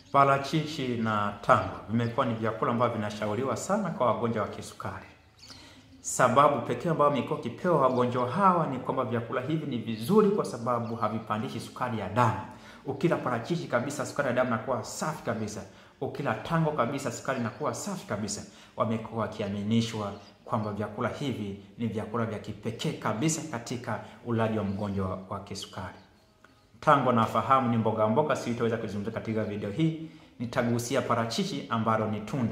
Parachichi na tango vimekuwa ni vyakula ambavyo vinashauriwa sana kwa wagonjwa wa kisukari. Sababu pekee ambayo imekuwa kipewa wagonjwa hawa ni kwamba vyakula hivi ni vizuri kwa sababu havipandishi sukari ya damu. Ukila parachichi kabisa, sukari ya damu inakuwa safi kabisa. Ukila tango kabisa, sukari inakuwa safi kabisa. Wamekuwa wakiaminishwa kwamba vyakula hivi ni vyakula vya kipekee kabisa katika ulaji wa mgonjwa wa kisukari. Tango nafahamu ni mboga mboga, sitaweza kuzungumzia katika video hii. Nitagusia parachichi ambalo ni tunda.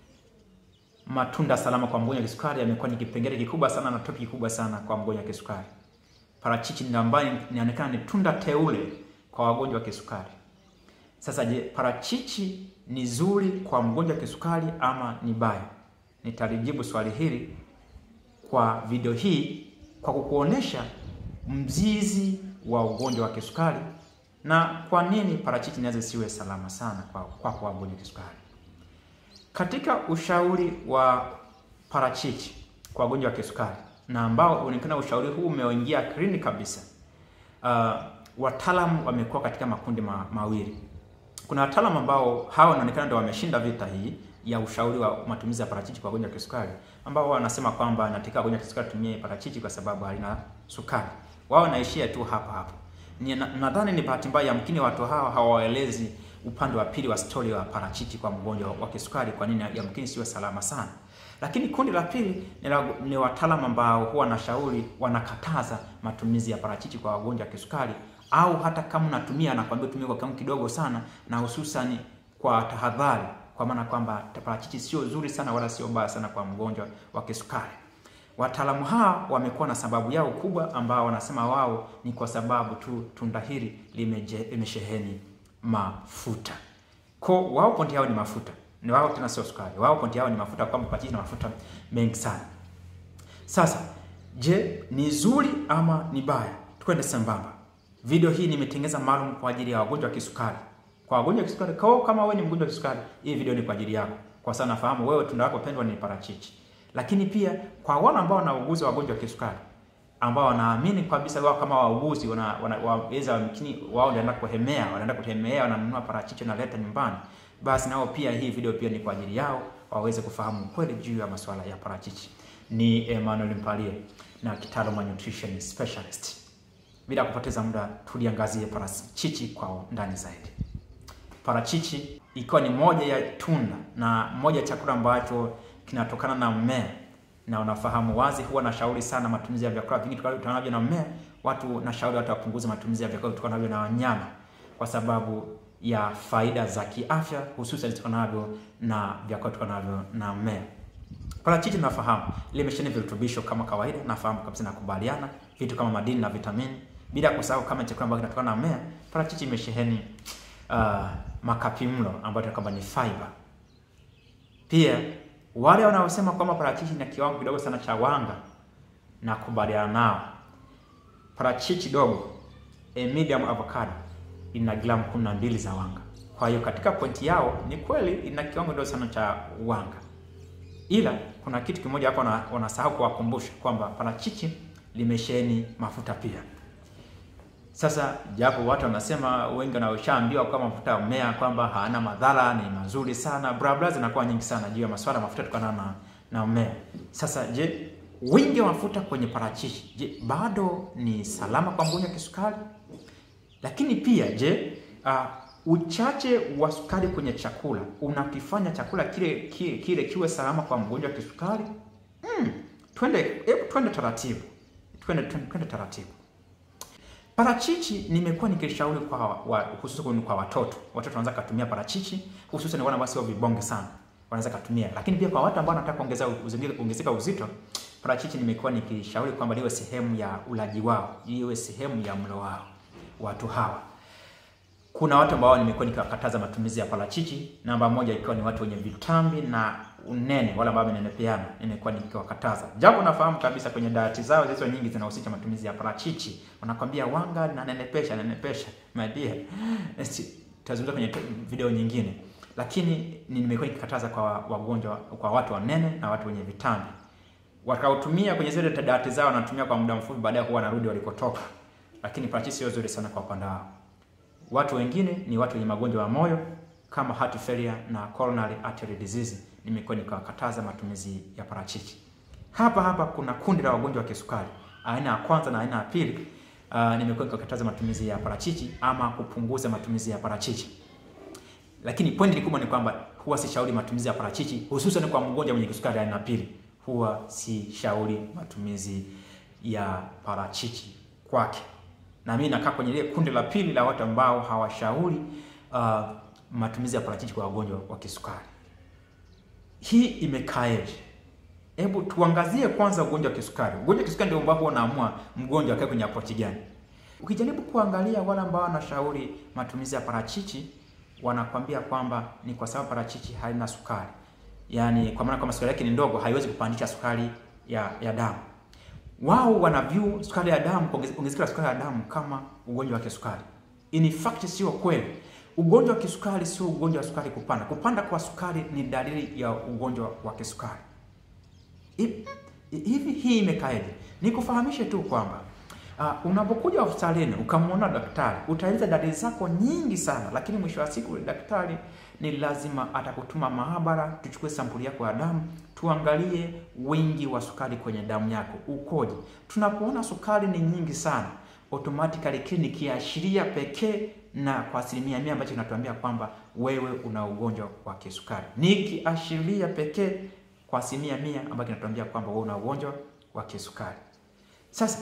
Matunda salama kwa mgonjwa wa kisukari yamekuwa ni kipengele kikubwa sana na topic kubwa sana kwa mgonjwa wa kisukari. Parachichi ni ambayo inaonekana ni tunda teule kwa wagonjwa wa kisukari. Sasa je, parachichi ni zuri kwa mgonjwa wa kisukari ama ni baya? Nitalijibu swali hili kwa video hii kwa kukuonesha mzizi wa ugonjwa wa kisukari na kwa nini parachichi inaweza siwe salama sana kwa kwa kwa wagonjwa wa kisukari. Katika ushauri wa parachichi kwa wagonjwa wa kisukari na ambao unaonekana ushauri huu umeingia kliniki kabisa. Uh, wataalamu wamekuwa katika makundi ma, mawili. Kuna wataalamu ambao hawa wanaonekana ndio wameshinda vita hii ya ushauri wa matumizi ya parachichi kwa wagonjwa wa kisukari, ambao wanasema kwamba nataka wagonjwa wa kisukari tumie parachichi kwa sababu halina sukari. Wao wanaishia tu hapa hapa. Nadhani ni bahati mbaya, yamkini watu hawa hawaelezi upande wa pili wa stori wa parachichi kwa mgonjwa wa kisukari, kwa nini yamkini sio salama sana. Lakini kundi la pili ni, ni wataalamu ambao huwa wanashauri, wanakataza matumizi ya parachichi kwa wagonjwa wa kisukari, au hata kama unatumia anakwambia tumie kwa kiwango kidogo sana, na hususan kwa tahadhari, kwa maana kwamba parachichi sio zuri sana wala sio baya sana kwa mgonjwa wa kisukari. Wataalamu hawa wamekuwa na sababu yao kubwa, ambao wanasema wao ni kwa sababu tu tunda hili limesheheni mafuta. Kwa wao pointi yao ni mafuta, ni wao tena sio sukari. Wao pointi yao ni mafuta, kwamba parachichi na mafuta mengi sana. Sasa je, ni zuri ama ni baya? Twende sambamba. Video hii nimetengeneza maalum kwa ajili ya wagonjwa wa kisukari. Kwa wagonjwa wa kisukari, kwa kama wewe ni mgonjwa wa kisukari, hii video ni kwa ajili yako, kwa sababu nafahamu wewe tunda lako pendwa ni parachichi. Lakini pia kwa wale ambao wanauguza wagonjwa wa kisukari ambao wanaamini kabisa wao kama wauguzi waweza wamkini wao wanaenda kuhemea, wanaenda kutemea, wananunua parachichi wanaleta nyumbani, basi nao pia hii video pia ni kwa ajili yao waweze kufahamu kweli juu ya masuala ya parachichi. Ni Emmanuel Mpalie na kitaalamu wa nutrition specialist. Bila kupoteza muda, tuliangazie parachichi kwa ndani zaidi. Parachichi ikiwa ni moja ya tunda na moja ya chakula ambacho kinatokana na mmea na unafahamu wazi, huwa nashauri sana matumizi ya vyakula vingi tukanavyo na mmea. Watu nashauri watu wapunguze matumizi ya vyakula tukanavyo na wanyama, kwa sababu ya faida za kiafya, hususan tukanavyo na vyakula tukanavyo na mmea. Parachichi nafahamu limesheheni virutubisho kama kawaida, nafahamu kabisa, nakubaliana, vitu kama madini na vitamini, bila kusahau kama chakula ambacho kinatokana na mmea. Parachichi imesheheni uh, makapimlo ambayo kama ni fiber. Pia wale wanaosema kwamba parachichi na kiwango kidogo sana cha wanga, na kubaliana nao. Parachichi dogo, a medium avocado, ina gramu kumi na mbili za wanga. Kwa hiyo katika pointi yao ni kweli ina kiwango kidogo sana cha wanga, ila kuna kitu kimoja hapo wanasahau kuwakumbusha kwamba parachichi limesheheni mafuta pia. Sasa japo watu wanasema wengi wanaoshaambiwa kwamba mafuta ya mmea kwamba hana madhara, ni mazuri sana, bla bla, zinakuwa nyingi sana juu ya masuala ya mafuta kutokana na na mmea. Sasa je, wingi wa mafuta kwenye parachichi, je, bado ni salama kwa mgonjwa wa kisukari? Lakini pia je, uh, uchache wa sukari kwenye chakula unakifanya chakula kile kile, kile kiwe salama kwa mgonjwa wa kisukari? Hmm, twende hebu twende taratibu. Twende twende taratibu. Parachichi nimekuwa nikishauri kwa wa, hususan kwa watoto. Watoto wanaweza kutumia parachichi, hususan wale ambao sio vibonge sana. Wanaweza kutumia. Lakini pia kwa watu ambao wanataka kuongeza ongezeka uzito, parachichi nimekuwa nikishauri kwamba liwe sehemu ya ulaji wao, iwe sehemu ya mlo wao. Watu hawa. Kuna watu ambao nimekuwa nikiwakataza matumizi ya parachichi, namba moja ikiwa ni watu wenye vitambi na unene, wale ambao wamenenepeana, nimekuwa nikiwakataza. Japo nafahamu kabisa kwenye diet zao hizo nyingi zinahusisha matumizi ya parachichi. Wanakwambia wanga na nenepesha, nenepesha. My dear. Tutazungumza kwenye video nyingine. Lakini nimekuwa nikikataza kwa wagonjwa, kwa watu wanene na watu wenye vitambi. Wakautumia kwenye zile diet zao, wanatumia kwa muda mfupi, baadaye huwa wanarudi walikotoka. Lakini parachichi sio nzuri sana kwa upande wao. Watu wengine ni watu wenye magonjwa ya moyo kama heart failure na coronary artery disease, nimekuwa nikawakataza matumizi ya parachichi. Hapa hapa kuna kundi la wagonjwa wa kisukari aina ya kwanza na aina ya pili. Uh, nimekuwa nikakataza matumizi ya parachichi ama kupunguza matumizi ya parachichi, lakini pointi kubwa ni kwamba huwa sishauri matumizi ya parachichi, hususan kwa mgonjwa mwenye kisukari aina ya pili. Huwa sishauri matumizi ya parachichi kwake, na mimi nakaa kwenye ile kundi la pili la watu ambao hawashauri uh, matumizi ya parachichi kwa wagonjwa wa kisukari. Hii imekaeje? Hebu tuangazie kwanza ugonjwa wa kisukari. Ugonjwa wa kisukari ndio ambao unaamua mgonjwa akae kwenye approach gani. Ukijaribu kuangalia wale ambao wanashauri matumizi ya parachichi, wanakwambia kwamba ni kwa sababu parachichi haina sukari, yaani kwa maana kwamba sukari yake ni ndogo, haiwezi kupandisha sukari ya, ya damu. Wao wana view sukari ya damu, ongezeko la sukari ya damu kama ugonjwa wa kisukari. In fact sio kweli. Ugonjwa wa kisukari sio ugonjwa wa sukari kupanda. Kupanda kwa sukari ni dalili ya ugonjwa wa kisukari. Hivi hii imekaeje? Nikufahamishe tu kwamba uh, unapokuja hospitalini ukamwona daktari utaeleza dalili zako nyingi sana, lakini mwisho wa siku daktari ni lazima atakutuma maabara, tuchukue sampuli yako ya damu, tuangalie wingi wa sukari kwenye damu yako ukoje. Tunapoona sukari ni nyingi sana, automatically kile ni kiashiria pekee na kwa asilimia mia ambacho kinatuambia kwamba wewe una ugonjwa wa kisukari. Ni kiashiria pekee kwa asilimia mia ambayo kinatuambia kwamba wewe una ugonjwa wa kisukari. Sasa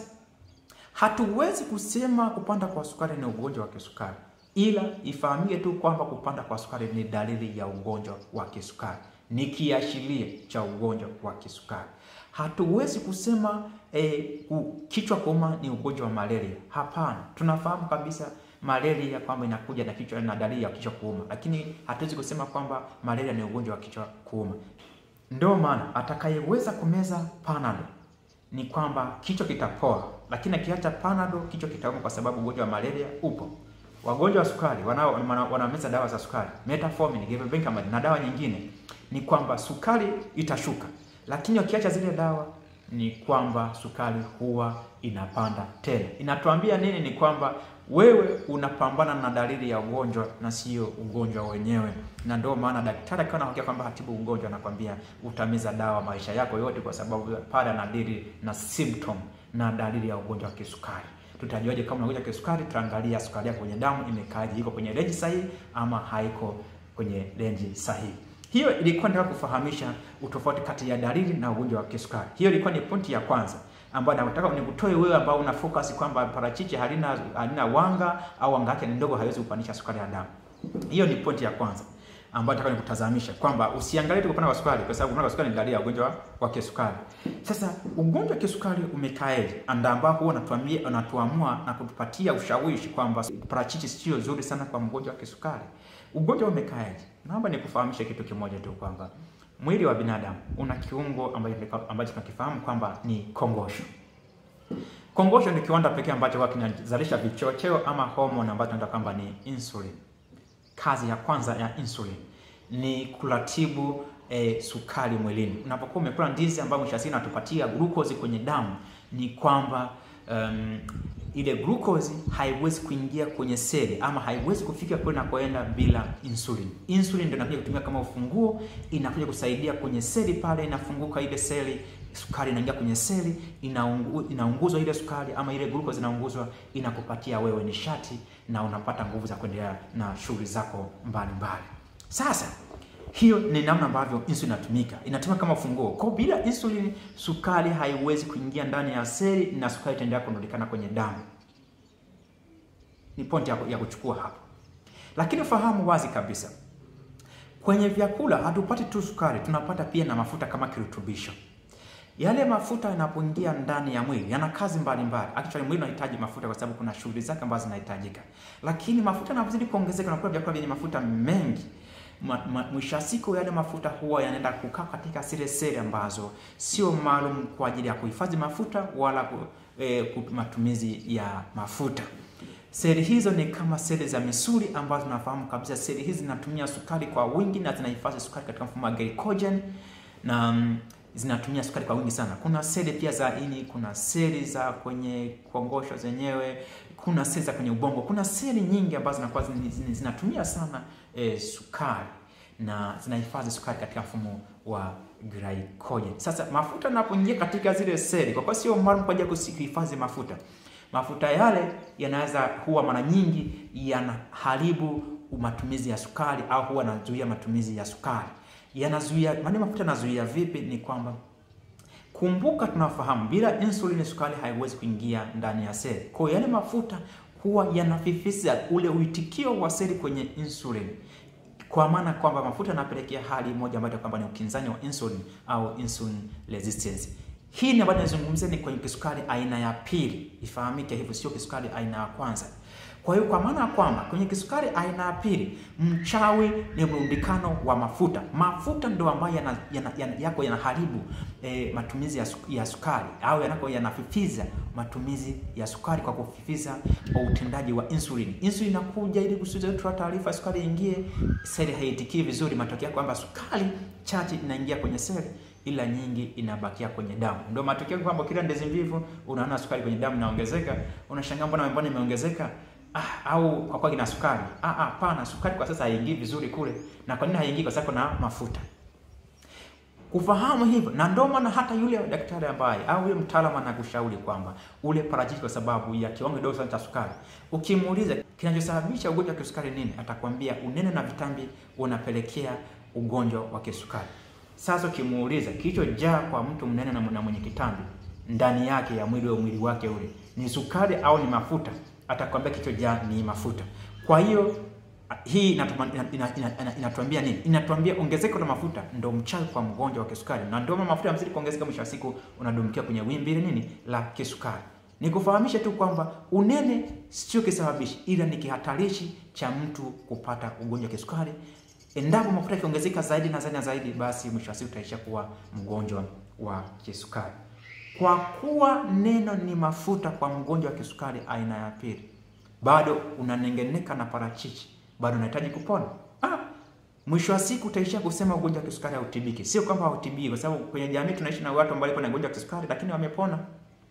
hatuwezi kusema kupanda kwa sukari ni ugonjwa wa kisukari, ila ifahamike tu kwamba kupanda kwa sukari ni dalili ya ugonjwa wa kisukari, ni kiashiria cha ugonjwa wa kisukari. Hatuwezi kusema eh, kichwa kuuma ni ugonjwa wa malaria. Hapana, tunafahamu kabisa malaria kwamba inakuja na kichwa na dalili ya kichwa kuuma, lakini hatuwezi kusema kwamba malaria ni ugonjwa wa kichwa kuuma. Ndio maana atakayeweza kumeza Panado ni kwamba kichwa kitapoa, lakini akiacha Panado kichwa kitauma, kwa sababu ugonjwa wa malaria upo. Wagonjwa wa sukari wanao wanameza dawa za sukari, metformin, gabapentin na dawa nyingine, ni kwamba sukari itashuka, lakini wakiacha zile dawa ni kwamba sukari huwa inapanda tena. Inatuambia nini? Ni kwamba wewe unapambana na dalili ya ugonjwa na sio ugonjwa wenyewe, na ndio maana daktari akiwa anakwambia kwamba hatibu ugonjwa, anakwambia utameza dawa maisha yako yote, kwa sababu pale anadili na symptom na dalili ya ugonjwa wa kisukari. Tutajuaje kama unagonjwa kisukari? Tutaangalia sukari yako kwenye damu imekaaje, iko kwenye range sahihi ama haiko kwenye range sahihi. Hiyo ilikuwa nataka kufahamisha utofauti kati ya dalili na ugonjwa wa kisukari. Hiyo ilikuwa ni pointi ya kwanza ambayo nataka nikutoe wewe ambao una focus kwamba parachichi halina halina wanga au wanga yake ni ndogo, haiwezi kupandisha sukari ya damu. Hiyo ni pointi ya kwanza ambayo nataka nikutazamisha kwamba usiangalie tu kupanda kwa sukari, kwa sababu kupanda kwa sukari ni dalili ya ugonjwa wa kisukari. Sasa ugonjwa wa kisukari umekaeje? Anda ambao huwa unatuambia unatuamua na kutupatia ushawishi kwamba parachichi sio nzuri sana kwa mgonjwa wa kisukari. Ugonjwa umekaeje? Naomba nikufahamishe kitu kimoja tu kwamba mwili wa binadamu una kiungo ambacho tunakifahamu kwamba ni kongosho. Kongosho ni kiwanda pekee ambacho huwa kinazalisha vichocheo ama homoni ambazo tunaita kwamba ni insulin. Kazi ya kwanza ya insulin ni kuratibu eh, sukari mwilini. Unapokuwa umekula ndizi ambayo mwisho wa siku inatupatia glucose kwenye damu, ni kwamba um, ile glucose haiwezi kuingia kwenye seli ama haiwezi kufika kule nakoenda bila insulin. Insulin ndio inakuja kutumika kama ufunguo, inakuja kusaidia kwenye seli pale, inafunguka ile seli, sukari inaingia kwenye seli, inaungu, inaunguzwa ile sukari ama ile glucose inaunguzwa, inakupatia wewe nishati na unapata nguvu za kuendelea na shughuli zako mbalimbali. Sasa hiyo ni namna ambavyo insulin inatumika, inatumika kama ufunguo. Kwa bila insulin, sukari haiwezi kuingia ndani ya seli na sukari itaendelea kurundikana kwenye damu. Ni pointi ya kuchukua hapo, lakini fahamu wazi kabisa, kwenye vyakula hatupati tu sukari, tunapata pia na mafuta kama kirutubisho. Yale mafuta yanapoingia ndani ya mwili yana kazi mbalimbali. Actually mwili unahitaji mafuta kwa sababu kuna shughuli zake ambazo zinahitajika, lakini mafuta yanapozidi kuongezeka, unakula vyakula vyenye mafuta mengi mwisho wa siku yale mafuta huwa yanaenda kukaa katika zile seli ambazo sio maalum kwa ajili ya kuhifadhi mafuta wala eh, matumizi ya mafuta. Seli hizo ni kama seli za misuli ambazo tunafahamu kabisa seli hizi zinatumia sukari kwa wingi na zinahifadhi sukari katika mfumo wa glycogen na um, zinatumia sukari kwa wingi sana. Kuna seli pia za ini, kuna seli za kwenye kongosho zenyewe, kuna seli za kwenye ubongo, kuna seli nyingi ambazo zinakuwa zinatumia sana e, sukari na zinahifadhi sukari katika mfumo wa glycogen. Sasa mafuta yanapoingia katika zile seli, kwa kuwa sio maalum kwa ajili ya kuhifadhi mafuta, mafuta yale yanaweza huwa mara nyingi yanaharibu matumizi ya sukari au huwa yanazuia matumizi ya sukari. Yanazuia, maana mafuta yanazuia vipi? Ni kwamba kumbuka, tunafahamu bila insulini sukari haiwezi kuingia ndani ya seli. Kwa hiyo yale mafuta huwa yanafifisha ule uitikio wa seli kwenye insulini kwa maana kwamba mafuta yanapelekea hali moja ambayo kwamba ni ukinzani wa insulin au insulin resistance. Hii ni ambayo nazungumzia ni kwenye kisukari aina ya pili, ifahamike hivyo, sio kisukari aina ya kwanza. Kwa hiyo kwa maana ya kwamba kwenye kisukari aina ya pili, mchawi ni mrundikano wa mafuta. Mafuta ndio ambayo yana, yana, yana, yako yanaharibu eh, matumizi ya, su, ya sukari au yanako yanafifiza matumizi ya sukari kwa kufifiza utendaji wa insulin. Insulin inakuja ili kusudia taarifa sukari ingie, seli haitikii vizuri, matokeo kwamba sukari chache inaingia kwenye seli ila nyingi inabakia kwenye damu. Ndio matokeo kwamba kila ndizi mbivu unaona sukari kwenye damu inaongezeka, unashangaa mbona mbona imeongezeka? Ah, au kwa kwa kina sukari. Ah ah, pana sukari kwa sasa haingii vizuri kule. Na kwa nini haingii? Kwa sababu kuna mafuta. Kufahamu hivyo, na ndio maana hata yule daktari ambaye au yule mtaalamu anakushauri kwamba ule parachichi kwa sababu ya kiwango kidogo sana cha sukari. Ukimuuliza kinachosababisha ugonjwa wa kisukari nini, atakwambia unene na vitambi unapelekea ugonjwa wa kisukari. Sasa ukimuuliza kilichojaa kwa mtu mnene na mwenye kitambi ndani yake ya mwili wa mwili wake ule ni sukari au ni mafuta, atakwambia kilichojaa ni mafuta. Kwa hiyo hii inatuambia ina, ina, ina, ina nini? Inatuambia ongezeko la mafuta ndo mchawi kwa mgonjwa wa kisukari, na ndio mafuta yamzidi kuongezeka, mwisho wa siku unadumkia kwenye wimbi ile nini la kisukari. Nikufahamishe tu kwamba unene sio kisababishi, ila ni kihatarishi cha mtu kupata ugonjwa wa kisukari. Endapo mafuta yakiongezeka zaidi na zaidi na zaidi, basi mwisho wa siku utaisha kuwa mgonjwa wa kisukari. Kwa kuwa neno ni mafuta kwa mgonjwa wa kisukari aina ya pili, bado unanengeneka na parachichi, bado unahitaji kupona. Ah, mwisho wa siku utaishia kusema ugonjwa wa kisukari hautibiki. Sio kwamba hautibiki, kwa sababu kwenye jamii tunaishi na watu ambao wana ugonjwa wa kisukari lakini wamepona.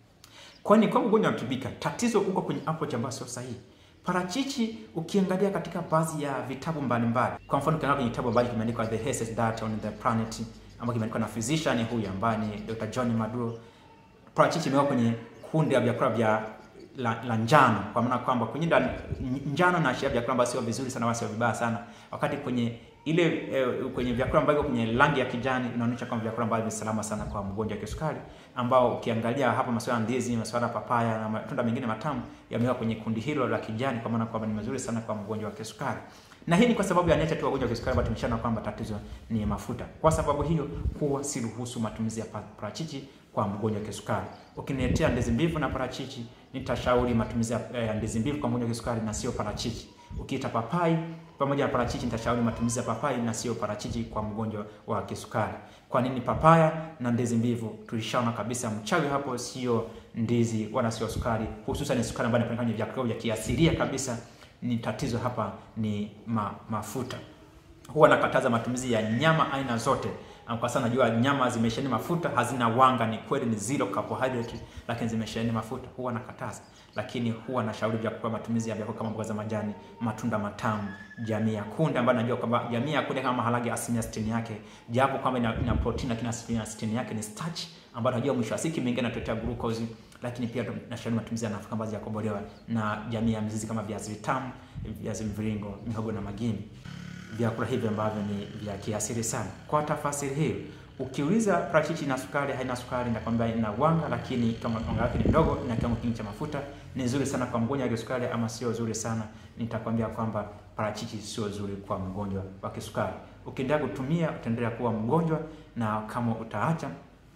Kwani kwa ugonjwa unatibika, tatizo uko kwenye approach ambayo sio sahihi. Parachichi ukiangalia katika baadhi ya vitabu mbalimbali, kwa mfano ukiangalia kwenye kitabu ambacho kimeandikwa The Healthiest Diet on the Planet ambacho kimeandikwa na physician huyu ambaye ni Dr. John Maduro, parachichi imewekwa kwenye kundi la vyakula vya la, la njano, kwa maana kwamba kwenye njano na vyakula ambavyo sio vizuri sana wala sio vibaya sana, wakati kwenye ile eh, kwenye vyakula ambavyo kwenye rangi ya kijani inaonyesha kwamba vyakula ambavyo ni salama sana kwa mgonjwa wa kisukari, ambao ukiangalia hapa masuala ya ndizi, masuala ya papaya na matunda mengine matamu yamewekwa kwenye kundi hilo la kijani, kwa maana kwamba ni mazuri sana kwa mgonjwa wa kisukari. Na hii ni kwa sababu ya nature tu wagonjwa wa kisukari ambao tumeshana kwamba tatizo ni mafuta. Kwa sababu hiyo, huwa siruhusu matumizi ya parachichi kwa mgonjwa wa kisukari. Ukiniletea ndizi mbivu na parachichi, nitashauri matumizi ya ndizi mbivu kwa mgonjwa wa kisukari na sio parachichi. Ukiita papai pamoja na parachichi, nitashauri matumizi ya papai na sio parachichi kwa mgonjwa wa kisukari. Kwa nini papaya na ndizi mbivu? Tulishaona kabisa mchawi hapo sio ndizi wala sio sukari, hususan sukari ambayo inapatikana kwenye vyakula vya kiasilia kabisa. Ni tatizo hapa ni ma, mafuta. Huwa nakataza matumizi ya nyama aina zote kwa sababu najua nyama zimesheheni mafuta, hazina wanga. Ni kweli ni zero carbohydrate, lakini zimesheheni mafuta, huwa nakataza. Lakini huwa nashauri vyakula, matumizi ya vyakula kama mboga za majani, matunda matamu, jamii ya kunde, ambayo najua kwamba jamii ya kunde kama maharage asilimia sitini yake, japo kwamba ina, ina protein lakini asilimia sitini yake ni starch, ambayo najua mwisho wa siku mingine inatuletea glucose. Lakini pia nashauri matumizi ya nafaka ambazo yakobolewa na jamii ya mzizi kama viazi vitamu, viazi mviringo, mihogo na magimbi vyakula hivi ambavyo ni vya kiasili sana. Kwa tafasiri hiyo, ukiuliza parachichi na sukari haina sukari, nakwambia ina wanga, lakini kiwango chake ni ndogo na kiwango kingi cha mafuta. Ni nzuri sana kwa mgonjwa wa kisukari ama sio nzuri sana? Nitakwambia kwamba parachichi sio nzuri kwa mgonjwa wa kisukari. Ukiendelea kutumia utaendelea kuwa mgonjwa, na kama utaacha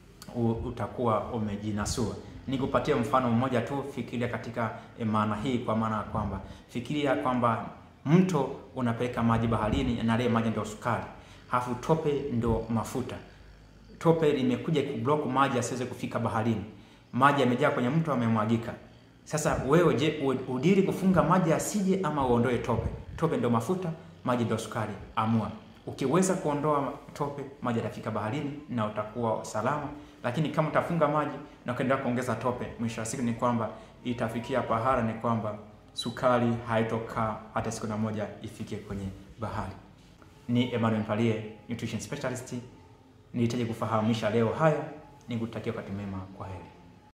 utakuwa umejinasua. Nikupatia mfano mmoja tu, fikiria katika maana hii, kwa maana ya kwamba fikiria kwamba mto unapeleka maji baharini na ile maji ndio sukari, halafu tope ndio mafuta. Tope limekuja kublock maji asiweze kufika baharini, maji yamejaa kwenye mto, yamemwagika. Sasa wewe, je, udiri kufunga maji asije ama uondoe tope? Tope ndio mafuta, maji ndio sukari. Amua. Ukiweza kuondoa tope, maji yatafika baharini na utakuwa salama, lakini kama utafunga maji na ukaendelea kuongeza tope, mwisho wa siku ni kwamba itafikia pahala ni kwamba sukari haitokaa hata siku na moja ifike kwenye bahari. Ni Emmanuel Mpalie, nutrition specialist. Nilihitaji kufahamisha leo haya, nikutakia wakati mwema. Kwa heri.